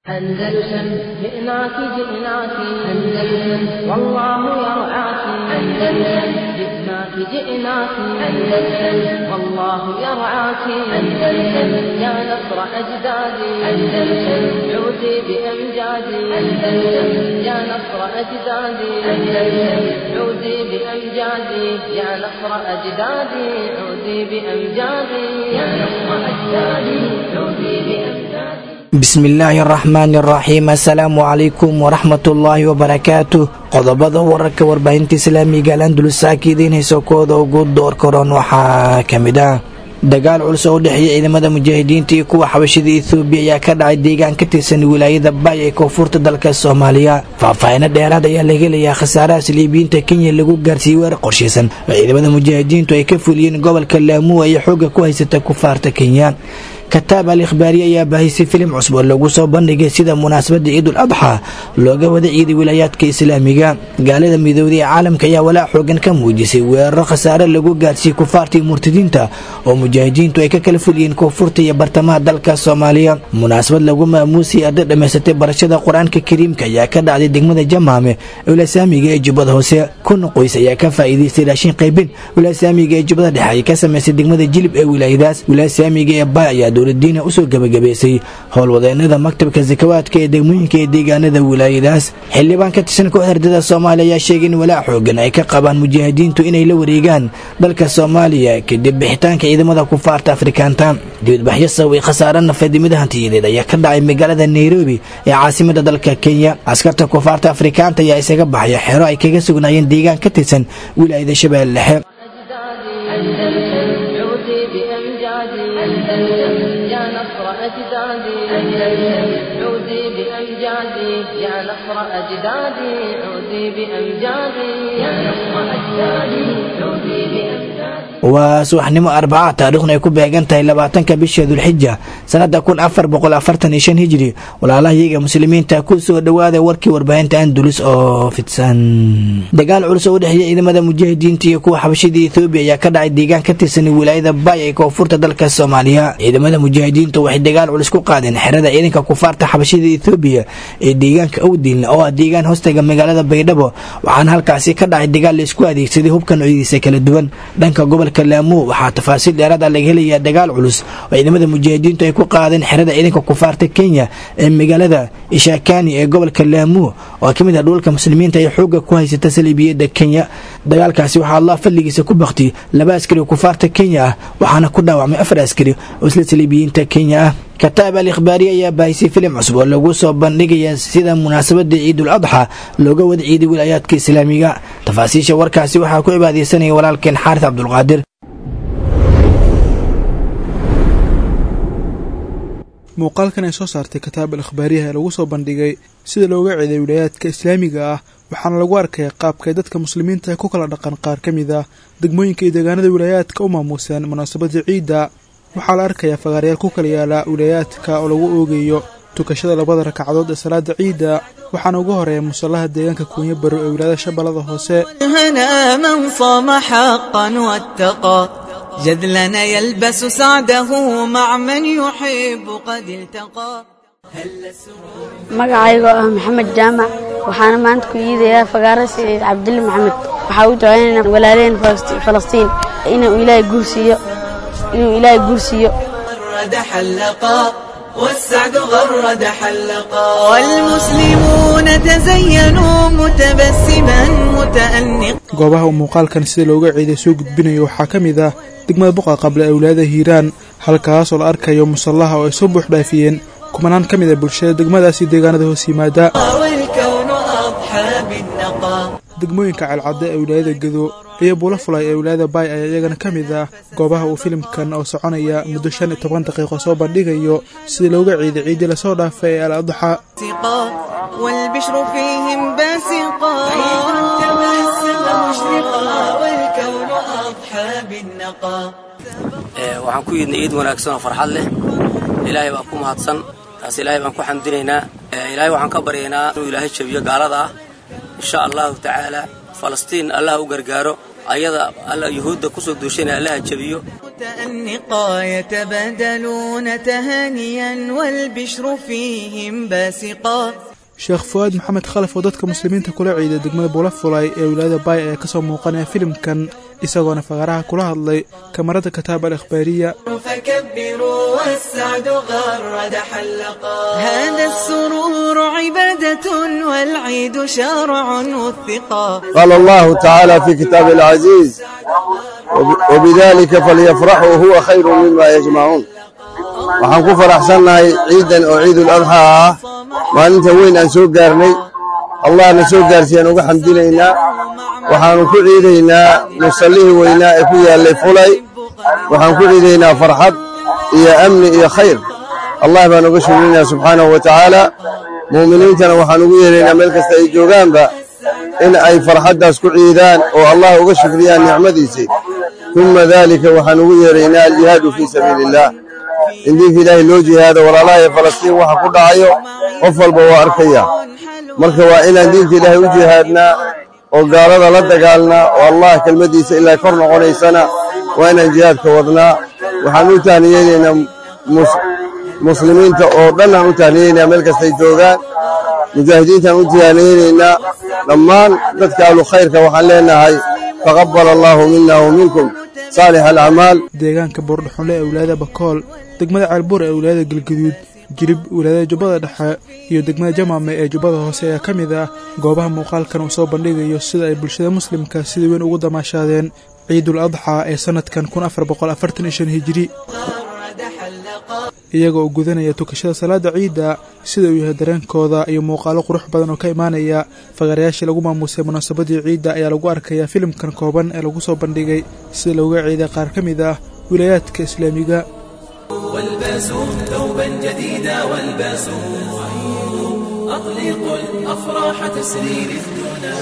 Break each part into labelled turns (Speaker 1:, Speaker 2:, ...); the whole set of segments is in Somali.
Speaker 1: أندلسن جئناك جئناك أندلسن والله يرعاك أندلسن جئناك جئناك أندلسن والله يرعاك أندلسن يا نصر أجدادي أندلسن عودي بأمجادي أندلسن يا نصر أجدادي أندلسن عودي بأمجادي يا نصر أجدادي عودي بأمجادي يا نصر أجدادي عودي بأمجادي
Speaker 2: bismillaahi araxmaani araxiim assalaamu calaykum waraxmatullaahi wabarakaatu qodobada wararka warbaahinta islaamiga alandulusaaka idiin hayso kooda ugu door karoon waxaa ka mid ah dagaal culus oo u dhexeeya ciidamada mujaahidiinta iyo kuwa xabashida ethoobiya ayaa ka dhacay deegaan ka tirsan wilaayada bay ee koonfurta dalka soomaaliya faahfaahino dheeraad ayaa laga helayaa khasaaraha saliibiyiinta kenya lagu gaarsiiyey weer qorshaysan oo ciidamada mujaahidiintu ay ka fuliyeen gobolka laamuwa iyo xooga ku haysata kufaarta kenya kataab al ikhbaariye ayaa baahisay filim cusub oo lagu soo bandhigay sida munaasabada ciidul adxa looga wada ciiday wilaayaadka islaamiga gaalada midooday ee caalamka ayaa walaac xoogan ka muujisay weeraro khasaare lagu gaarsiiyey kufaarta iyo murtadiinta oo mujaahidiintu ay ka kala fuliyeen koonfurta iyo bartamaha dalka soomaaliya munaasabad lagu maamuusay arday dhammaysatay barashada qur-aanka kariimka ayaa ka dhacday degmada jamaame wilaasaamiga ee jubbada hoose kun qoys ayaa ka faa'iidaystay raashin qaybin wilaasaamiga ee jubbada dhexe ay ka samaysay degmada jilib ee wilaayadaas wilaasaamiga ee bay ayaa dowladiina usoo gebagabaysay howlwadeenada maktabka sakawaadka ee degmooyinka ee deegaanada wilaayadaas xildhibaan ka tirsan koox herdada soomaaliya ayaa sheegay in walaac xoogan ay ka qabaan mujaahidiintu inay la wareegaan dalka soomaaliya kadib bixitaanka ciidamada kufaarta afrikaanta dibadbaxyo sababay khasaare nafeed mid hantiyadeed ayaa ka dhacay magaalada nairobi ee caasimada dalka kenya askarta kufaarta afrikaanta ayaa isaga baxaya xero ay kaga sugnaayeen deegaan ka tirsan wilaayada shabeelle dhexe
Speaker 1: أندلسن عودي بأمجادي أندلسن يا نصر أجدادي أندلسن عودي بأمجادي يا نصر أجدادي عودي بأمجادي يا نصر أجدادي عودي بأمجادي
Speaker 2: waa subaxnimo arbaca taariikhna ay ku beegan tahay labaatanka bisha dulxija sanada kun afar boqol afartan iyo shan hijri walaalahayaga muslimiinta ku soo dhowaada warkii warbaahinta andulus oo fidsan dagaal culus oo u dhexeeya ciidamada mujaahidiinta iyo kuwa xabashida ethoobiya ayaa ka dhacay deegaan ka tirsan wilaayada bay ee koonfurta dalka soomaaliya ciidamada mujaahidiinta waxay dagaal culus ku qaadeen xerada ciidanka kufaarta xabashida ethoobiya ee deegaanka awdiilna oo ah deegaan hoostaga magaalada baydhabo waxaana halkaasi ka dhacay dagaal laisku adeegsaday hubka noocyadiisa kala duwan dhanka gobolka laamo waxaa tafaasiil dheeraad ah laga helayaa dagaal culus oo ciidamada mujaahidiintu ay ku qaadeen xerada ciidanka kufaarta kenya ee magaalada ishakani ee gobolka laamo oo ka mid ah dhulka muslimiinta ay xooga ku haysata saliibiyada kenya dagaalkaasi waxaa allah fadligiisa ku baktiyey laba askari oo kufaarta kenya ah waxaana ku dhaawacmay afar askari oo isla saliibiyiinta kenya ah kataab al ikhbaariye ayaa baahisay filim cusub oo lagu soo bandhigaya sida munaasabada ciidul adxa looga wada ciiday wilaayaadka islaamiga tafaasiisha warkaasi waxaa ku cibaadeysanaya walaalkeen xaaris cabdulqaadir
Speaker 3: muuqaalkan ay soo saartay kataab al ikhbaariyaha ee lagu soo bandhigay sida looga ciiday wilaayaadka islaamiga ah waxaana lagu arkaya qaabkay dadka muslimiinta ku kala dhaqan qaar ka mid ah degmooyinka iyo deegaanada wilaayaadka u maamuuseen munaasabada ciidda waxaa la arkayaa fagaaryaal ku kala yaala wilaayaadka oo lagu oogayo tukashada labada rakcadood ee salaada ciidda waxaana ugu horeeya musallaha deegaanka kuunyo baro ee wilaayada shabeellada hoose
Speaker 4: هنا من صام حقا واتقى جذلنا يلبس سعده مع من يحب قد التقى
Speaker 5: magacaygoo ah maxamed jaamac waxaana maanta ku yiidayaa fagaara saciid cabdille maxamed waxaa u ducaynayna walaalaheen falastiin inuu ilaahay guursiiyo inuu ilaahay guursiiyo
Speaker 4: غرد حلقا والسعد غرد حلقا والمسلمون تزينوا متبسما متأنقا
Speaker 3: goobaha uu muuqaalkan sida looga ciiday soo gudbinayo waxaa ka mid ah degmada buqa qable ee wilaayada hiiraan halkaasoo la arkayo musallaha oo ay soo buux dhaafiyeen kumanaan ka mid a bulshada degmadaasi deegaanada hoos yimaada
Speaker 4: والكون أضحى بالنقا
Speaker 3: degmooyinka ceelcadde ee wilaayada gedo iyo buulo fulay ee wilaayada baay ayaa iyagana ka mid ah goobaha uu filimkan oo soconaya muddo shan iyo toban daqiiqo soo bandhigayo sida looga ciiday ciiddii lasoo dhaafay ee al adxa
Speaker 4: سقا والبشر فيهم باسقا تبسم مشرقا والكون أضحى بالنقا
Speaker 6: waxaan ku yidhnay ciid wanaagsan oo farxad leh ilaahay baan ku mahadsan taas ilaahay baan ku xamdinaynaa ilaahay waxaan ka baryaynaa inuu ilaahay jabiyo gaalada ah insha allahu tacaala falastiin allah u gargaaro ayada alla yuhuudda kusoo duushanaya allaha jabiyo
Speaker 4: متأنقا يتبادلون تهانيا والبشر فيهم باسقا
Speaker 3: sheekh fuwaad maxamed khalaf oo dadka muslimiinta kula ciiday degmada buulafulay ee wilaayada baay ayaa kasoo muuqanaya filimkan isagoona faqaraha kula hadlay kamarada kataab al ikhbaariya
Speaker 4: فكبروا والسعد غرد حلقا هذا السرور عبادة والعيد شرع وثقا
Speaker 7: قال الله تعالى في كتاب العزيز وب- وبذلك فليفرحوا هو خير مما يجمعون waxaan ku faraxsannahay ciidan oo ciidul adxaa ah maalinta weyn aan soo gaarnay allahna soo gaarsiiyaan uga xamdinaynaa waxaannu ku ciidaynaa musallihii weynaa ee ku yaallay fulay waxaan ku ciidaynaa farxad iyo amni iyo khayr allah baan uga shugrinaa subxaanahu wa tacaala mu'miniintana waxaan ugu yeeraynaa meel kasta ay joogaanba in ay farxaddaas ku ciidaan oo allah uga shukriyaan nicmadiisii ثuma dalika waxaan ugu yeeraynaa aljihaadu fii sabiili illah in diinka ilaahay loo jihaado walaalaha ee falastiin waxa ku dhacayo qof walba waa arkaya marka waa inaan diinka ilaahay u jihaadnaa oo gaalada la dagaalnaa oo allah kelmaddiisa ilaa kor noqonaysana waa inaan jihaadka wadnaa waxaan u tahniyeynaynaa mus- muslimiinta oo dhan aan u tahniyeynayaa meel kastay joogaan mujaahidiintaan u tahniyeynaynaa dhammaan dadka ahlu khayrka waxaan leenahay taqabbal allaahu mina wa minkum saalix alacmaal
Speaker 3: deegaanka buurdhaxunle ee wilaayada bakool degmada ceelbuur ee wilaayada galgaduud jirib wilaayada jubbada dhexe iyo degmada jamaame ee jubbada hoose ayaa ka mid ah goobaha muuqaalkan uu soo bandhigayo sida ay bulshada muslimka sida weyn ugu damaashaadeen ciidul adxaa ee sannadkan kun afar boqol afartan iyo shan hijiri iyaga oo gudanaya tukashada salaada ciidda sida uu yahay dareenkooda iyo muuqaalo qurux badan oo ka imaanaya faqarayaashii lagu maamuusay munaasabadii ciidda ayaa lagu arkayaa filimkan kooban ee lagu soo bandhigay sida looga ciiday qaar ka mid ah wilaayaadka islaamiga
Speaker 8: والباسوا ثوبا جديدا والباسوا أطلقوا الأفراح تسري رفدنا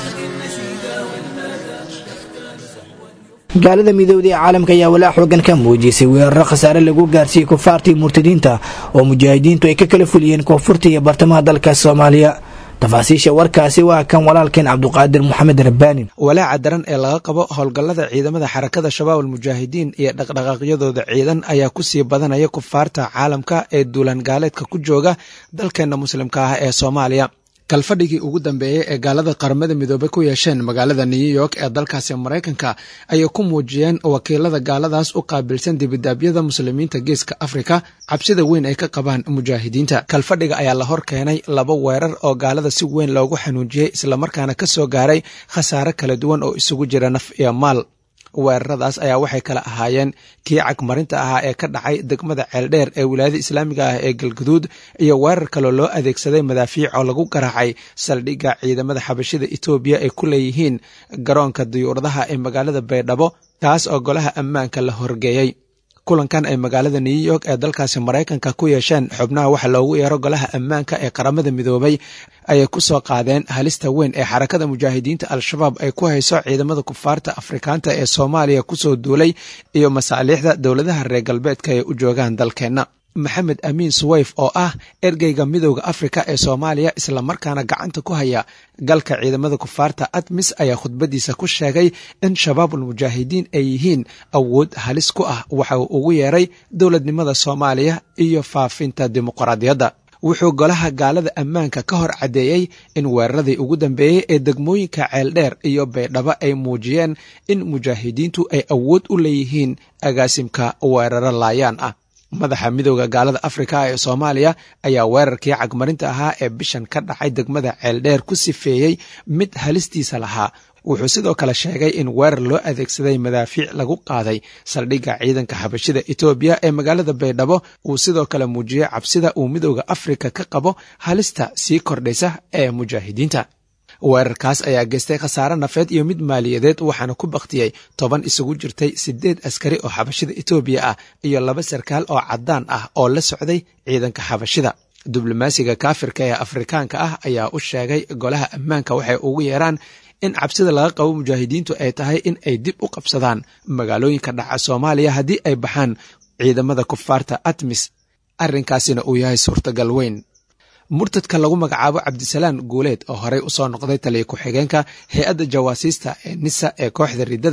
Speaker 2: gaalada midoobda ee caalamka ayaa walaa xoogan ka muujisay weeraro khasaare lagu gaarsiiyey kufaartii murtadiinta oo mujaahidiintu ay ka kala fuliyeen koonfurta iyo bartamaha dalka soomaaliya tafaasiisha warkaasi waa kan walaalkeen cabduqaadir moxamed rabbaanin
Speaker 9: walaaca daran ee laga qabo howlgallada ciidamada xarakada shabaab almujaahidiin iyo dhaqdhaqaaqyadooda ciidan ayaa kusii badanaya kufaarta caalamka ee duulaan gaaleedka ku jooga dalkeenna muslimka ah ee soomaaliya kalfadhigii ugu dambeeyey ee gaalada qaramada midoobey ku yeesheen magaalada new york ee dalkaasi maraykanka ayay ku muujiyeen wakiilada gaaladaas u qaabilsan dibidaabyada muslimiinta geeska afrika cabsida weyn ay ka qabaan mujaahidiinta kalfadhiga ayaa la hor keenay laba weerar oo gaalada si weyn loogu xanuujiyey islamarkaana ka soo gaaray khasaare kala duwan oo isugu jira naf iyo maal weeraradaas ayaa waxay kala ahaayeen kii cagmarinta ahaa ee ka dhacay degmada ceeldheer ee wilaayada islaamiga ah ee galguduud iyo weerar kaloo loo adeegsaday madaafiic oo lagu garaacay saldhigga ciidamada xabashida etoobiya ay ku leeyihiin garoonka diyuuradaha ee magaalada baydhabo taas oo golaha ammaanka la horgeeyey kulankan ay magaalada new york ee dalkaasi maraykanka ku yeesheen xubnaha waxa loogu yeero golaha ammaanka ee qaramada midoobay ayay ku soo qaadeen halista weyn ee xarakada mujaahidiinta al-shabaab ay ku hayso ciidamada kufaarta afrikaanta ee soomaaliya kusoo duulay iyo masaaliixda dowladaha reer galbeedka ay u joogaan dalkeenna maxamed amiin suweyf oo ah ergeyga midowda afrika ee soomaaliya islamarkaana gacanta ku haya galka ciidamada kufaarta admis ayaa khudbadiisa ku sheegay in shabaabul mujaahidiin ay yihiin awood halis ku ah waxa uu ugu yeeray dowladnimada soomaaliya iyo faafinta dimuqraadiyadda wuxuu golaha gaalada ammaanka ka hor caddeeyey in weeraradii ugu dambeeyey ee degmooyinka ceeldheer iyo baydhabo ay muujiyeen in mujaahidiintu ay awood u leeyihiin agaasimka weeraro laayaan ah madaxa midowda gaalada afrika ee soomaaliya ayaa weerarkii cagmarinta ahaa ee bishan ka dhacay degmada ceeldheer ku sifeeyey mid halistiisa lahaa wuxuu sidoo kale sheegay in weerar loo adeegsaday madaafiic lagu qaaday saldhigga ciidanka xabashida etoobiya ee magaalada baydhabo uu sidoo kale muujiyey cabsida uu midowda afrika ka qabo halista sii kordhaysa ee mujaahidiinta weerarkaas ayaa geystay khasaare nafeed iyo mid maaliyadeed waxaana ku baktiyey toban isugu jirtay siddeed askari oo xabashida etoobiya ah iyo laba sarkaal oo caddaan ah oo la socday ciidanka xabashida diblomaasiga kaafirka ee afrikaanka ah ayaa u sheegay golaha ammaanka waxay ugu yeeraan in cabsida laga qabo mujaahidiintu ay tahay in ay dib u qabsadaan magaalooyinka dhaca soomaaliya haddii ay baxaan ciidamada kufaarta atmis arrinkaasina uu yahay suurtagal weyn murtadka lagu magacaabo cabdisalaan guuleed oo horey usoo noqday taliya ku-xigeenka hay-adda jawaasiista ee nisa ee kooxda riddada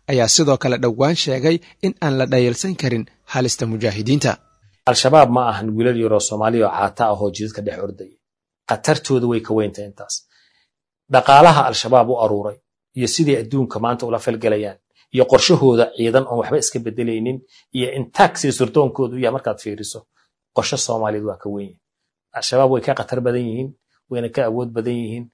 Speaker 9: ayaa sidoo kale dhowaan sheegay in aan la dhayalsan karin halista mujaahidiinta
Speaker 10: al-shabaab ma ahan wiilal yaroo soomaaliya oo caata ahoo jidadka dhex ordaya khatartooda way ka weyntahay intaas dhaqaalaha al-shabaab u aruuray iyo siday adduunka maanta ula falgelayaan iyo qorshahooda ciidan oon waxba iska bedelaynin iyo intaagsiyo surdoonkoodu yahay markaad fiiriso qorshe soomaaliyeed waa ka weyn al-shabaab way ka khatar badan yihiin wayna ka awood badan yihiin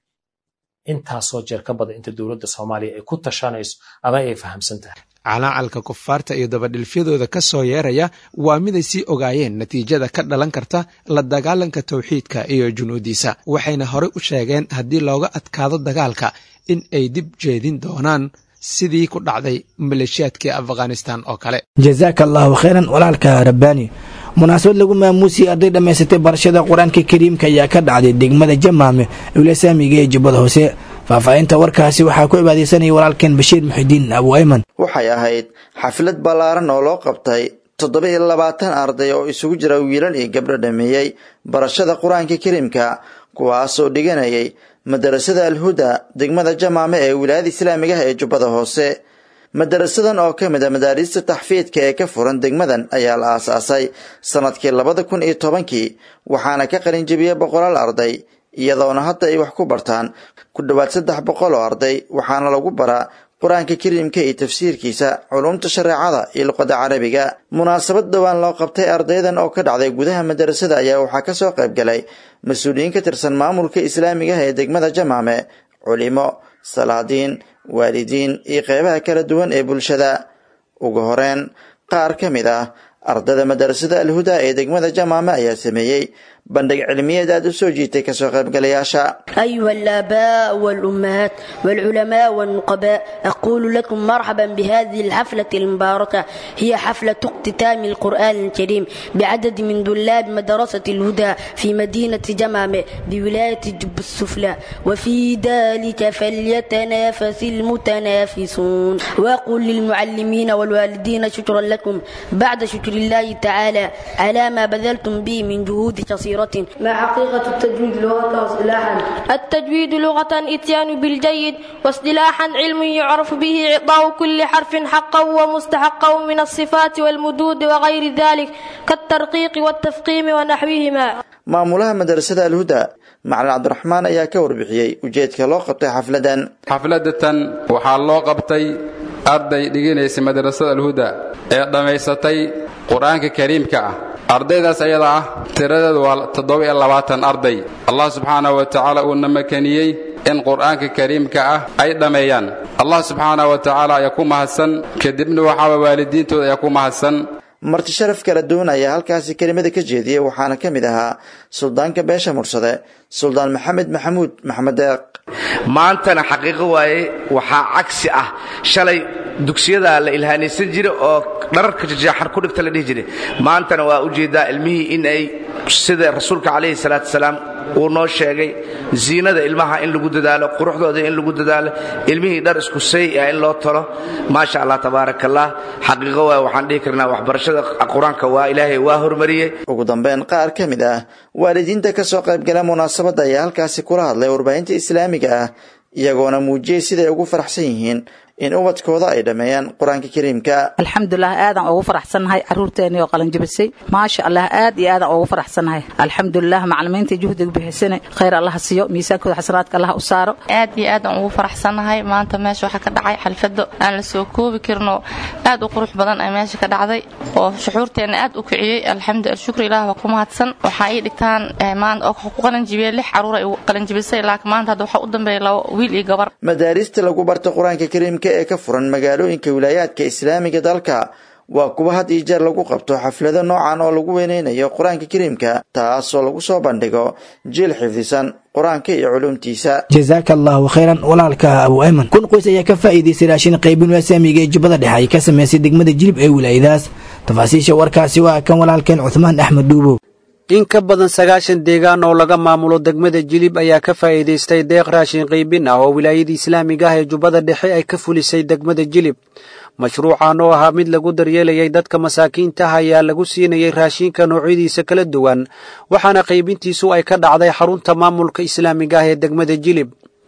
Speaker 10: intaasoo jeer ka badan inta dowladda soomaaliya ay ku tashanayso ama ay fahamsan tahay
Speaker 9: calaacalka kufaarta iyo dabadhilfyadooda ka soo yeeraya waa miday sii ogaayeen natiijada ka dhalan karta la dagaalanka tawxiidka iyo junuudiisa waxayna horey u sheegeen haddii looga adkaado dagaalka in ay dib jeedin doonaan sidii ku dhacday maleeshiyaadkii afghanistan oo kale
Speaker 2: jazaaka allaahu khayran walaalka rabbaani munaasabad lagu maamuusiyey arday dhammaysatay barashada qur-aanka kariimka ayaa ka dhacday degmada jamaame ewlasaamiga ee jubbada hoose faahfaahinta warkaasi waxaa ku cibaadaysanaya walaalkeen bashiir muxidiin abu ayman
Speaker 11: waxay ahayd xaflad ballaaran oo loo qabtay toddoba iyo labaatan arday oo isugu jira wiilal iyo gabdho dhameeyey barashada qur-aanka kariimka kuwaasoo dhiganayay madarasada alhuda degmada jamaame ee wilaayada islaamigaha ee jubbada hoose madarasadan oo ka mid a madaariista taxfiidka ee ka furan degmadan ayaa la aasaasay sannadkii labada kun iyo tobankii waxaana ka qalinjebiyey boqolaal arday iyadoona hadda ay wax ku bartaan ku dhowaad saddex boqol oo arday waxaana lagu baraa qur-aanka kariimka iyo tafsiirkiisa culumta shareecada iyo luqadda carabiga munaasabad dhowaan loo qabtay ardaydan oo ka dhacday gudaha madarasada ayaa waxaa ka soo qayb galay mas-uuliyiin ka tirsan maamulka islaamigaha ee degmada jamaame culimo salaadiin waalidiin iyo qeybaha kala duwan ee bulshada ugu horeyn qaar ka mid ah ardada madarasada alhuda ee degmada jamaame ayaa sameeyey bandhig cilmiyeed aad u soo jiitay kasoo qaybgalayaasha
Speaker 5: أيها الآباء والأمهات والعلماء والنقباء أقول لكم مرحبا بهذه الحفلة المباركة هي حفلة اختتام القرآن الكريم بعدد من طلاب مدرسة الهدى في مدينة جمامة بولاية جب السفلى وفي ذلك فليتنافس المتنافسون وأقول للمعلمين والوالدين شكرا لكم بعد شكر الله تعالى على ما بذلتم به من جهود كثيرة ما حقيقة التجويد لغة واصطلاحا
Speaker 12: التجويد لغة اتيان بالجيد واصطلاحا علم يعرف به إعطاء كل حرف حقا ومستحقا من الصفات والمدود وغير ذلك كالترقيق والتفقيم ونحوهما
Speaker 11: maamulaha madarasada alhuda macalin cabdiraxmaan ayaa ka warbixiyey ujeedka loo qabtay xafladan
Speaker 13: xafladatan waxaa loo qabtay arday dhiganaysa madrasada alhuda ee dhammaysatay qur-aanka kariimka ah ardaydaas ayada ah tiradeedu waa toddoba-iyo labaatan arday allah subxaanahu wa tacaala uuna makaniyey in qur'aanka kariimka ah ay dhammeeyaan allah subxaanahu wa tacaala ayaa ku mahadsan kadibna waxaaba waalidiintooda ayaa ku mahadsan
Speaker 11: marti sharaf kala duwan ayaa halkaasi kelimada ka jeediyey waxaana ka mid ahaa suldaanka beesha mursade suldaan maxamed maxamuud maxamed deeq
Speaker 14: maantana xaqiiqo waaye waxaa cagsi ah shalay dugsiyada la ilhaanaysan jira oo dhararka jajaaxar ku dhigta la dhihi jiray maantana waa ujeeddaa ilmihii in ay sida rasuulka calayhi salaatu wasalaam uu noo sheegay ziinada ilmaha in lagu dadaalo quruxdooda in lagu dadaalo ilmihii dhar isku say ah in loo talo maasha allah tabaaraka allah xaqiiqo waa waxaan dhihi karnaa waxbarashada qur-aanka waa ilaahay waa hormariyey
Speaker 11: ugu dambeyn qaar ka mid ah waalidiinta ka soo qaybgala munaasabadda ayaa halkaasi kula hadlay warbaahinta islaamiga ah iyagoona muujiyey siday ugu faraxsan yihiin in ubadkooda ay dhammeeyaan qur-aanka kariimka
Speaker 15: alxamdulilah aadaan ugu faraxsannahay caruurteennii oo qalanjabisay maasha allah aad iyo aadaan ugu faraxsannahay alxamdulilah macalimiinta juhdiga bixisane khayr allah siiyo miisaankooda xasanaadka allah u saaro
Speaker 16: aad iyo aadaan ugu faraxsannahay maanta meesha waxaa ka dhacay xalfado aan la soo koobi karinoo aad u qurux badan ay meesha ka dhacday oo shuxuurteenna aad u kiciyey alxamdu shukr ilaah waa ku mahadsan waxaa ii dhigtaan maanta oo ku qalanjibiyey lix caruur ay qalanjibisay laakiin maanta hadda waxaa u dambeeya labo wiil iyo gabar
Speaker 11: madaarista lagu barta qur-aanka kariimka ee ka furan magaalooyinka wilaayaadka islaamiga dalka waa kuwa had iyo jeer lagu qabto xaflado noocan oo lagu weyneynayo qur-aanka kariimka taasoo lagu soo bandhigo jiil xifdisan qur-aanka iyo culuumtiisa
Speaker 2: jazaaka allaahu khayran walaalka abu ayman kun qoys ayaa ka faa'iidaystay raashin qaybin wasaamiga ee jubbada dhexe ay ka samaysay degmada jilib ee wilaayadaas tafaasiisha warkaasi waa kan walaalkeen cuthmaan axmed dhuubow
Speaker 17: in ka badan sagaashan deegaan oo laga maamulo degmada jilib ayaa ka faa'iidaystay deeq raashin qaybin ah oo wilaayadii islaamiga ah ee jubbada dhexe ay ka fulisay degmada jilib mashruucan oo ahaa mid lagu daryeelayay dadka masaakiinta ah ayaa lagu siinayay raashinka noocyadiisa kala duwan waxaana qaybintiisu ay ka dhacday xarunta maamulka islaamiga ah ee degmada jilib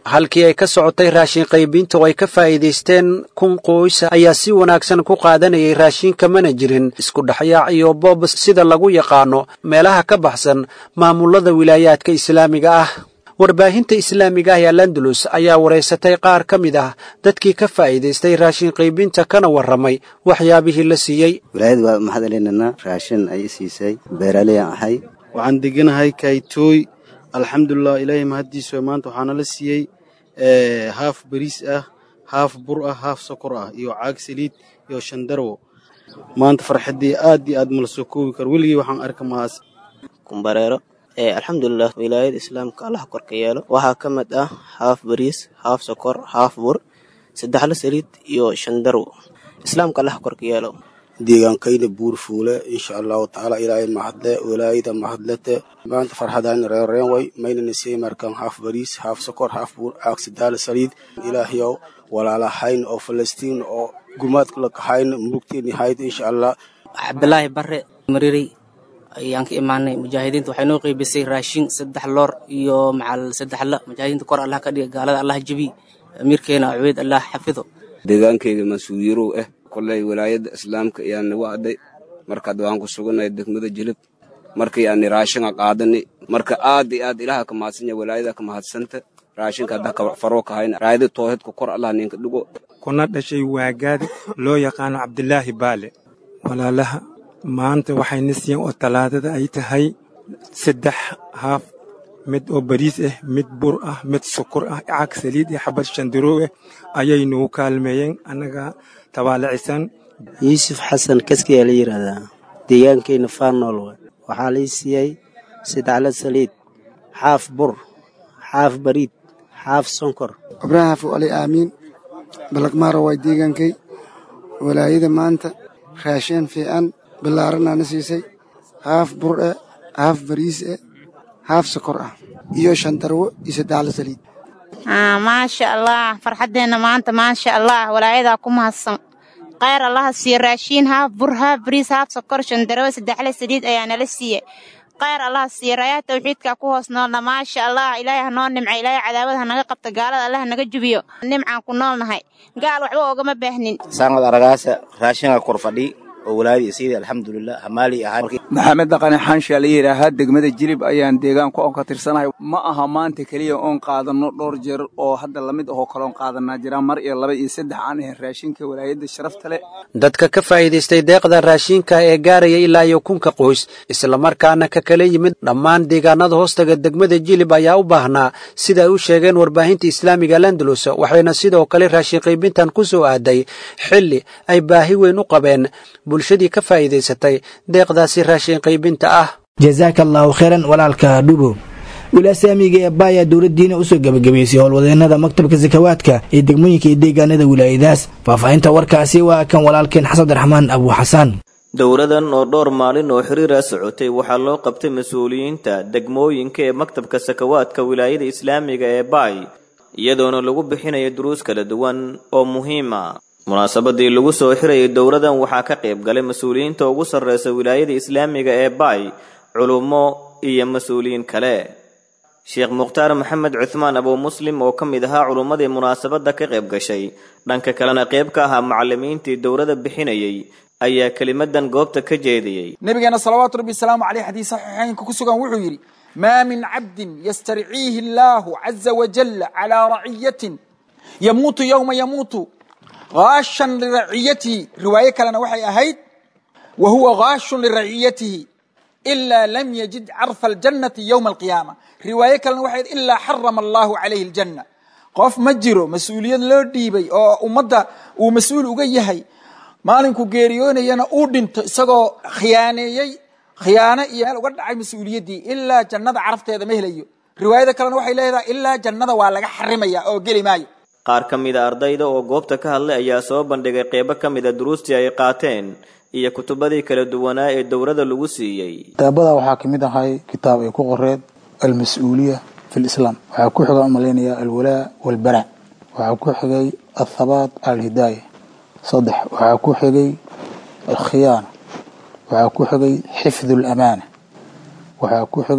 Speaker 17: halkii ay ka socotay raashin qaybinta oo ay ka faa'iidaysteen kun qoys ayaa si wanaagsan ku qaadanayay raashinka mana jirin isku dhexyaac iyo boob sida lagu yaqaano meelaha ka baxsan maamulada wilaayaadka islaamiga ah warbaahinta islaamiga ah ee landalus ayaa waraysatay qaar ka mid ah dadkii ka faa'iidaystay raashin qaybinta kana warramay waxyaabihii la siiyey
Speaker 18: wilaayada waa maxad celinana raashin ay siisay beeraleyaan ahay
Speaker 19: waxaan deganahay kaytooy alxamdulilah ilaahay mahaddiisu maanta waxaana la siiyey haaf bariis ah haaf bur ah haaf sokor ah iyo caag saliid iyo shandarwo maanta farxaddii aad iyo aad mala soo koobi karo weligii waxaan arka mahaas
Speaker 20: kumbareero alxamdulilah wilaayada islaamka allah korka yeelo waxaa ka mid ah haaf bariis haaf sokor haaf bur saddexla saliid iyo shandarwo islaamka allah korka yeelo
Speaker 21: deegaankayda buur fuule insha allahu tacaala ilaahay mahadle walaayada mahadlete maanta farxadaan reereen way maynana siiyey markaan haaf bariis haaf sokor haaf buur caag sadaala saliid ilaahayow walaalahayn oo falastiin oo gumaadka la kahayn murugteeni hayd insha allah
Speaker 22: cabdilaahi bare marirey ayaan ka imaanay mujaahidiinta waxay noo qeybisay raashin saddex loor iyo macal saddexla mujaahidiinta kor allah ka dhiga gaalada allah jebi amiirkeena cubeyd allah xafido
Speaker 23: deegaankayga mas-uuliyarow ah koley walaayadda islaamka ayaan nagu adday markaad waan ku sugannahay degmada jilib markii aani raashinka qaadani marka aad iyo aad ilaha ka mahadsanya walaayada ka mahadsanta raashinka hadda ka faroo kahayna raayada toohidka kor allah ninka dhigo
Speaker 24: kuna dhashay waagaadi loo yaqaano cabdilaahi baale walaalaha maanta waxayna siiyeen oo talaadada ay tahay saddex haaf mid oo bariis ah mid bur ah mid sokor ah caag saliid iyo xabad shandaroo ah ayay nagu kaalmeeyeen annaga tabaalicisan
Speaker 25: yuusuf xasan kaskiyaa la yidhaahdaa deegaankayna faarnool wa waxaa lay siiyey saddexla saliid xaaf bur xaaf bariid xaaf sonkor
Speaker 26: ibraahim xafu ali aamiin balaqmaaro waa deegaankay walaayada maanta raashin fiican ballaaranaana siisay haaf bur eh haaf bariis eh haaf sokor ah iyo shandarwo iyo saddexla saliid
Speaker 27: maasha allah farxaddeenna maanta maasha allah walaayadaa ku mahadsan khayr allaha siiye raashiin haaf bur haaf bariis haaf sokor shandarwo saddexla saliid ayaa nala siiye khayr allaha siiye raayaha tawxiidka ku hoos noolna maasha allah ilaahay ha noo nimca ilaahay cadaawad ha naga qabta gaalada allah naga jubiyo nimcaan ku noolnahay gaal waxba oogama baahnin
Speaker 28: saangad aragaasa raashinka kor fadhi oo walaadi isiida alxamdulilah hamaali ahay
Speaker 29: maxamed dhaqane xaanshaa la yidhaahaa degmada jilib ayaan deegaanku oon ka tirsanahay ma aha maanta keliya oon qaadanno dhowr jeer oo hadda lamid ahoo kaleon qaadanaa jiraan mar iyo laba iyo saddex aan ahayn raashinka walaayadda sharafta leh
Speaker 17: dadka ka faa'iidaystay deeqda raashinka ee gaaraya ilaa iyo kunka qoys islamarkaana ka kala yimid dhammaan deegaanada hoostaga degmada jilib ayaa u baahnaa sida ay u sheegeen warbaahinta islaamiga landalus waxayna sidoo kale raashin qaybintan ku soo aaday xilli ay baahi weyn u qabeen bulshadii ka faa'iidaysatay deeqdaasi raashin qaybinta ah
Speaker 2: jazaaka allaahu khayran walaalka dhubo wilaasamiga ee baaya dowladdiina usoo gebagabaysay howlwadeenada maktabka sakawaadka ee degmooyinka iyo deegaanada wilaayadaas faahfaahinta warkaasi waa kan walaalkeen xasan abdiraxmaan abu xasaan
Speaker 30: dowladan oo dhowr maalin oo xiriira socotay waxaa loo qabtay mas-uuliyiinta degmooyinka ee maktabka sakawaadka wilaayada islaamiga ee baay iyadoona lagu bixinayo duruus kala duwan oo muhiima munaasabadii lagu soo xirayay dowladan waxaa ka qayb galay mas-uuliyiinta ugu sarreysa wilaayada islaamiga ee baay culummo iyo mas-uuliyiin kale sheekh mukhtaar maxamed cuthmaan abuu muslim oo ka mid ahaa culummadii munaasabadda ka qayb gashay dhanka kalena qayb ka ahaa macallimiintii dowladda bixinayay ayaa kelimadan goobta ka jeediyey
Speaker 31: nabigeena salawaatu rabbi wasalaamu caleyh xadiis saxiixaynka ku sugan wuxuu yidhi maa min cabdin yastarciihi allaahu caza wajalla calaa raciyatin yamuutu yowma yamuutu haashan liraciyatihi riwaayo kalena waxay ahayd wa huwa haashun liraciyatihi ilaa lam yajid carfa aljannati yowma alqiyaama riwaayo kalena waxay ahayd ilaa xarama allahu calayhi aljanna qof ma jiro mas-uuliyad loo dhiibay oo ummadda uu mas-uul uga yahay maalinku geeriyoonayana uu dhinto isagoo khiyaaneeyey khiyaano iyo meel uga dhacay mas-uuliyaddii ilaa jannada carafteeda ma helayo riwaayada kalena waxay leedahay ilaa jannada waa laga xarimaya oo geli maayo
Speaker 30: qaar ka mid a ardayda oo goobta ka hadlay ayaa soo bandhigay qeybo ka mid a duruustii ay qaateen iyo kutubadii kala duwanaa ee dowladda lagu siiyey
Speaker 32: kitaabada waxaa ka mid ahay kitaab ay ku qoreed almas-uuliya fi lislaam waxaa ku xiga umalaynaya alwalaa walbara waxaa ku xigay althabaat alhidaaya saddex waxaa ku xigay alkhiyaana waxaa ku xigay xifdu alamaana waxaa ku xigay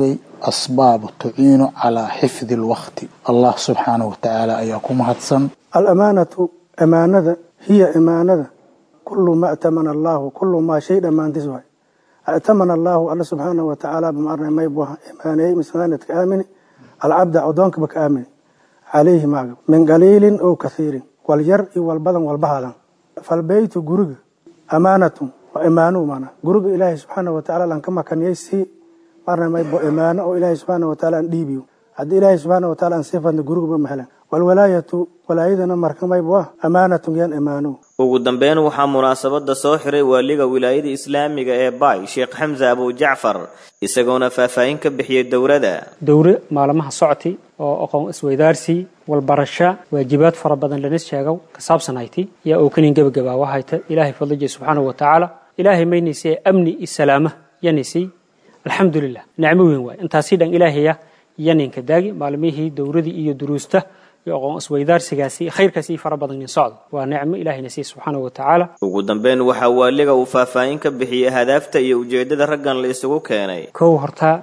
Speaker 32: asbaab tuciinu calaa xifdi alwaqti allah subxaanahu watacaala ayaa ku mahadsan
Speaker 26: alamaanatu amaanada hiya imaanada kulu ma atamana allahu kulu maa shay dhammaantiis waay atamana allahu alla subxaanahu watacaala bamaarnay maybuha imaaneeyey misaanadka aamini alcabda addoonkaba ka aamini calayhi maaga min qaliilin ow kathiirin wal yar iyo wal badan walba hadan falbeytu guriga amaanatun waa imaanu maana guriga ilaahay subxaanahu watacaala lan ka makaniyey si marna maybo imaano oo ilaahay subxaanahu watacaala aan dhiibiyo haddii ilaahay subxaanahu watacaala aan sii fadno gurigaba mahelan walwalaayatu walaayadana marka maybo ah amaanatun yan imaano
Speaker 30: ugu dambeyn waxaa munaasabada soo xiray waaliga wilaayada islaamiga ee baay sheekh xamse abujacfar isagoona faahfaahin ka bixiyey dowladda
Speaker 1: dowre maalmaha socti oo aqoon isweydaarsi walbarasho waajibaad fara badan lana sheego ka saabsanayti yaa oo kanin gebagabaa waxayta ilaahay fadlijay subxaanahu watacaala ilaahay maynaysee amni iyo salaama yanaysay alxamdulilah nicmo weyn waay intaasii dhan ilaahaya yaninka daagi maalmihii dowradii iyo duruusta iyo aqoon isweydaarsigaasi khayrkaasi fara badan in socdo waa nicmo ilaahayna siiy subxaanahu watacaala
Speaker 30: ugu dambeyn waxaa waaliga uu faahfaahin ka bixiyey hadaafta iyo ujeedada raggan la isugu keenay
Speaker 1: kow hortaa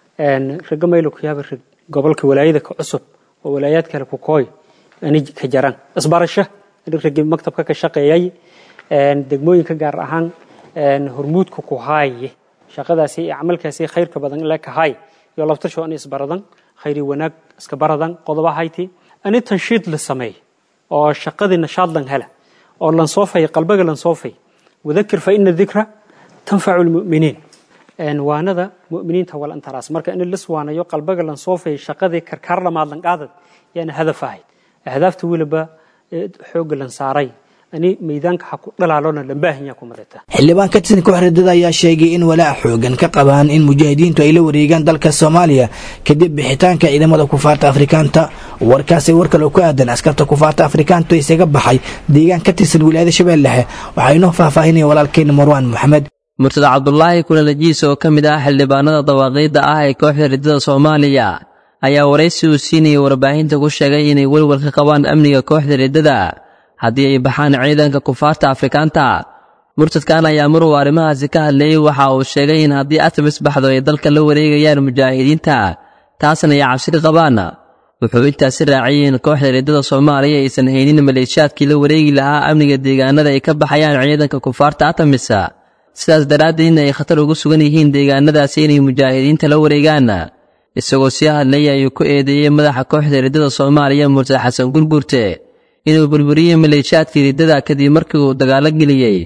Speaker 1: ragga maylo ku yaaba rag gobolka walaayada ka cusub oo walaayaad kale ku kooy ani ka jaran isbarasho raggii maktabka ka shaqeeyay degmooyinka gaar ahaan hormuudka ku haaye shaqadaasi iyo camalkaasi khayrka badan ila ka haay iyo labtasho ani isbaradan khayri wanaag iska baradan qodoba hayti ani tanshiid la sameey oo shaqadii nashaad lan hela oo lan soofay qalbiga lan soofay wadakir fa ina dikra tanfacu lmu'miniin waanada mu'miniinta wal antaraas marka in lis waanayo qalbiga lan soofay shaqadii karkaar lamaad lan qaadad yaana hadaf ahayd ahdaafta weliba xoogga lan saaray ani meydaanka ha ku dhalaalona lambaahinya ku madata
Speaker 2: xildhibaan ka tirsan koox ridada ayaa sheegay in walaac xoogan ka qabaan in mujaahidiintu ay la wareegaan dalka soomaaliya kadib bixitaanka ciidamada kufaarta afrikaanta warkaasi war kale oo ku aadan askarta kufaarta afrikaantu isaga baxay deegaan ka tirsan wilaayada shabeellahe waxaa inoo faahfaahinaya walaalkeena marwaan moxamed
Speaker 3: murtada cabdulaahi kulalajiis oo ka mid ah xildhibaanada dawaaqiidda ah ee kooxda ridada soomaaliya ayaa waraysi uu siinayay warbaahinta ku sheegay inay welwal ka qabaan amniga kooxda riddada haddii ay baxaan ciidanka kufaarta afrikaanta murtadkan ayaa maruu arrimahaasi ka hadlayey waxa uu sheegay in haddii atamis baxdo ay dalka la wareegayaan mujaahidiinta taasna ay cabsiri qabaan wuxuu intaasi raaciyey in kooxda riddada soomaaliya aysan haynin maleeshiyaadkii la wareegi lahaa amniga deegaanada ay ka baxayaan ciidanka kufaarta atamis sidaas daraaddeedna ay khatar ugu sugan yihiin deegaanadaasi inay mujaahidiinta la wareegaan isagoo sii hadlayay ayuu ku eedeeyey madaxa kooxda riddada soomaaliya murtad xasan gurgurte inuu burburiyey maleeshiyaadkii riddada kadib markii uu dagaalo geliyey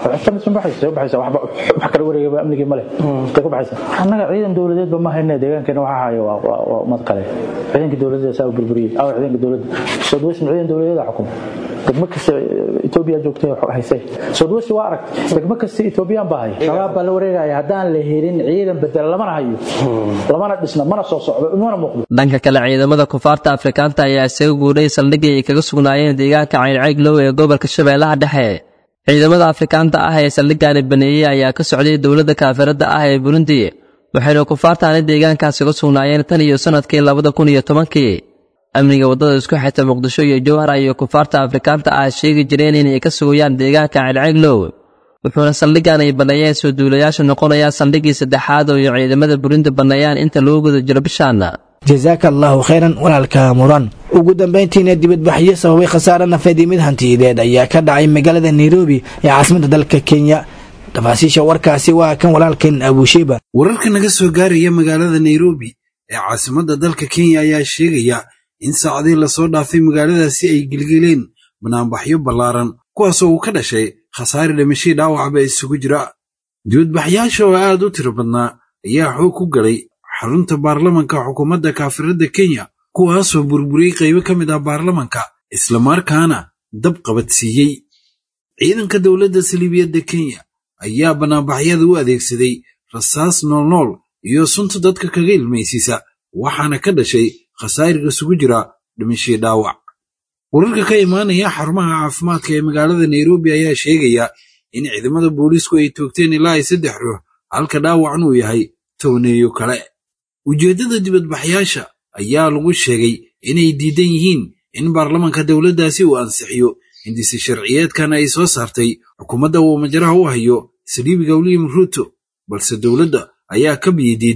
Speaker 4: annaga ciidan dowladeedba ma hayne deegaankeena waxa hayo waa ummad kale ciidanka dowladeed saa u burburiyey aw ciidanka dowladda soodwesn ciidan dowladeeda xukuma degmo kasta etoobiya joogtay haysay soodwesi waa arag degmo kasta etoobiyaan baa haya shabaab baa la wareegaya haddaan la helin ciidan bedel lamana hayo lamana dhisna mana soo socdo mana muuqdo
Speaker 3: dhanka kale ciidamada kufaarta afrikaanta ayaa isaga guuray saldhigii ay kaga sugnaayeen deegaanka cayrcayglow ee gobolka shabeellaha dhexe ciidamada afrikaanta ah ee saldhiggaani baneeyey ayaa ka socday dowladda kaafiradda ah ee burundi waxayna kufaartaani deegaankaasi ga sugnaayeen tan iyo sannadkii labada kun iyo tobankii amniga waddada isku xigta muqdisho iyo jowhar iyo kufaarta afrikaanta ah sheegi jireen inay ka sugayaan deegaanka ceelceeglow wuxuuna saldhiggan ay banneeyeen soo duulayaasha noqonayaa saldhiggii saddexaad oo ay ciidamada burundi banneeyaan inta lagu guda jiro bishaan
Speaker 2: jasaaka allaahu khayran walaalka muran ugu dambayntiina dibadbaxyo sababay khasaare nafeed iyo mid hantiyadeed ayaa ka dhacay magaalada nairobi ee caasimadda dalka kenya tafaasiisha warkaasi waa kan walaalkan abusheba
Speaker 5: wararka naga soo gaaraya magaalada nairobi ee caasimadda dalka kenya ayaa sheegaya in saacadii lasoo dhaafay magaaladaasi ay gelgeleen banaanbaxyo ballaaran kuwaasoo uu ka dhashay khasaare dhimashii dhaawacba isugu jira dibadbaxyaasha oo aad u tiro badnaa ayaa xoog ku galay xarunta baarlamanka xukuumadda kaafiradda kenya kuwaasoo burburiyey qaybo ka mid ah baarlamanka islamarkaana dab qabadsiiyey ciidanka dowladda saliibiyadda kenya ayaa banaanbaxyada u adeegsaday rasaas noolnool iyo sunta dadka kaga ilmaysiisa waxaana ka dhashay khasaariga isugu jira dhimashii dhaawac wararka ka imaanaya xarumaha caafimaadka ee magaalada nairobi ayaa sheegaya in ciidamada booliisku ay toogteen ilaa ay saddex ruux halka dhaawacna uu yahay towneeyo kale ujeeddada dibadbaxyaasha ayaa lagu sheegay inay diidan yihiin in baarlamanka dowladdaasi uu ansixiyo hindise sharciyeedkan ay soo saartay xukuumadda uu majaraha u hayo saliibiga william ruuto balse dowladda ayaa ka biyi diidan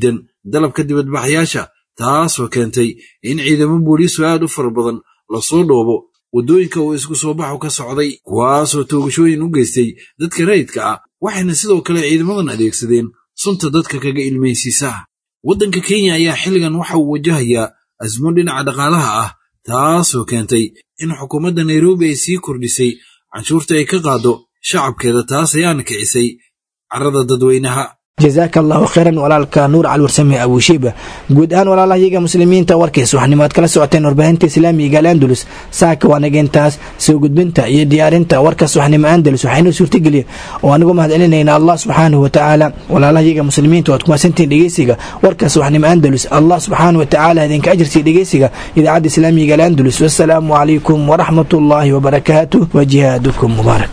Speaker 5: dalabka dibadbaxyaasha taasoo keentay in ciidamo booliisu aad u fara badan lasoo dhoobo waddooyinka uu isku soo baxu ka socday kuwaasoo toogashooyin u geystay dadka rayidka ah waxayna sidoo kale ciidamadan adeegsadeen sunta dadka kaga ilmaysiisa waddanka kenya ayaa xilligan waxa uu wajahayaa asmo dhinaca dhaqaalaha ah taasoo keentay in xukuumadda nairobi ay sii kordhisay canshuurta ay ka qaado shacabkeeda taas ayaana kicisay carrada dadweynaha
Speaker 2: jazaaka allahu khayran walaalka nuur calwarsame abushiiba guud ahaan walaalahayaga muslimiinta warkiis waxanimaad kala socoteen warbaahinta islaamiga al'andalus saaka waanageentaas soo gudbinta iyo diyaarinta warkaas waxnimo andalus waxaynoo suurtageliya oo anigu mahadcelinayna allah subxaanahu watacaala walaalahayaga muslimiinta waad kumasantiin dhegeysiga warkaas waxnimo andalus allah subxaanahu watacaala idinka ajirsiya dhegeysiga idaacadda islaamiga al'andalus wasalaamu calaykum waraxmatullaahi wabarakaatuh wa jihaadukum mubaarak